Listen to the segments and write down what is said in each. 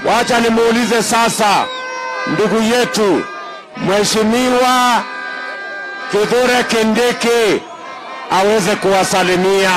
Wacha nimuulize sasa ndugu yetu Mheshimiwa Kithure Kindiki aweze kuwasalimia.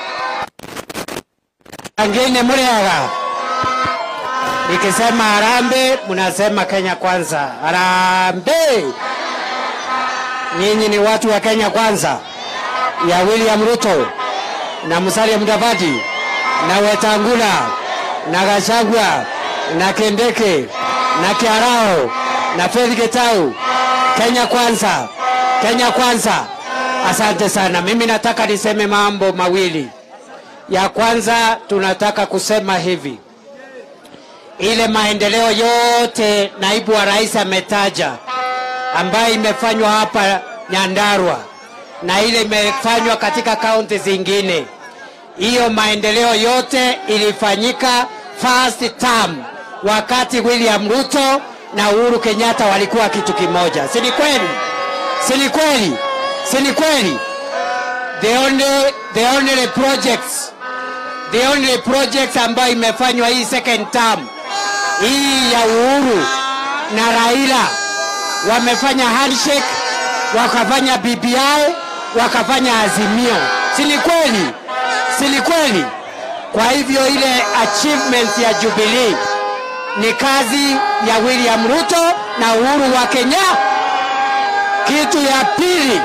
Wengine mliaga, nikisema harambee mnasema Kenya kwanza. Harambee! Nyinyi ni watu wa Kenya kwanza ya William Ruto na Musalia Mudavadi na Wetangula na Gachagua na Kindiki na Kiarao na Faith Gitau. Kenya kwanza, Kenya kwanza. Asante sana. Mimi nataka niseme mambo mawili. Ya kwanza tunataka kusema hivi, ile maendeleo yote naibu wa rais ametaja ambayo imefanywa hapa Nyandarua na ile imefanywa katika kaunti zingine, hiyo maendeleo yote ilifanyika first term wakati William Ruto na Uhuru Kenyatta walikuwa kitu kimoja, si ni kweli? Si ni kweli? Si ni kweli? The only, the only projects the only projects ambayo imefanywa hii second term hii ya Uhuru na Raila wamefanya handshake, wakafanya BBI, wakafanya Azimio, si ni kweli? Si ni kweli? Kwa hivyo ile achievement ya Jubilee ni kazi ya William Ruto na Uhuru wa Kenya. Kitu ya pili,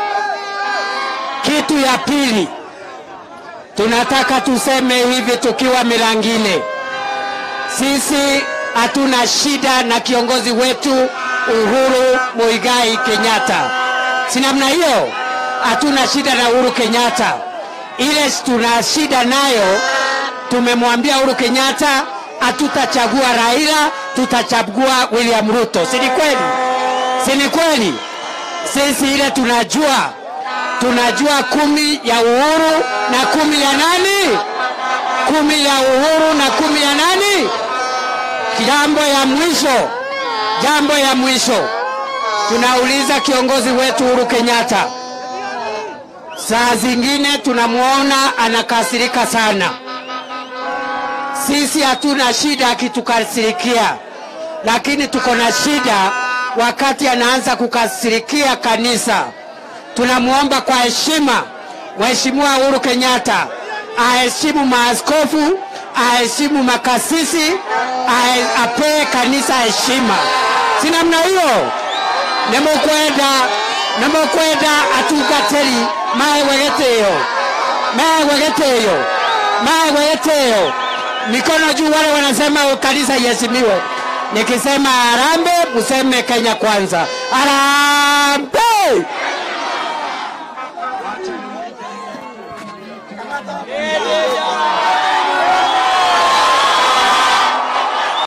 kitu ya pili tunataka tuseme hivi tukiwa Milangile, sisi hatuna shida na kiongozi wetu Uhuru Muigai Kenyatta, si namna hiyo? Hatuna shida na Uhuru Kenyatta. Ile tuna shida nayo, tumemwambia Uhuru Kenyatta hatutachagua Raila, tutachagua William Ruto, si ni kweli? Si ni kweli? Sisi ile tunajua tunajua kumi ya Uhuru na kumi ya nani? Kumi ya Uhuru na kumi ya nani? Jambo ya mwisho, jambo ya mwisho, tunauliza kiongozi wetu Uhuru Kenyatta, saa zingine tunamwona anakasirika sana. Sisi hatuna shida akitukasirikia, lakini tuko na shida wakati anaanza kukasirikia kanisa tunamwomba kwa heshima Mheshimiwa Uhuru Kenyatta aheshimu maaskofu, aheshimu makasisi, ahe- apee kanisa heshima. Si namna hiyo? nemukwenda nemukwenda atungatĩri mahewe gĩtĩo mahewe gĩtĩo mahewe gĩtĩo mikono juu wale wanasema kanisa iheshimiwe nikisema harambee museme Kenya kwanza harambee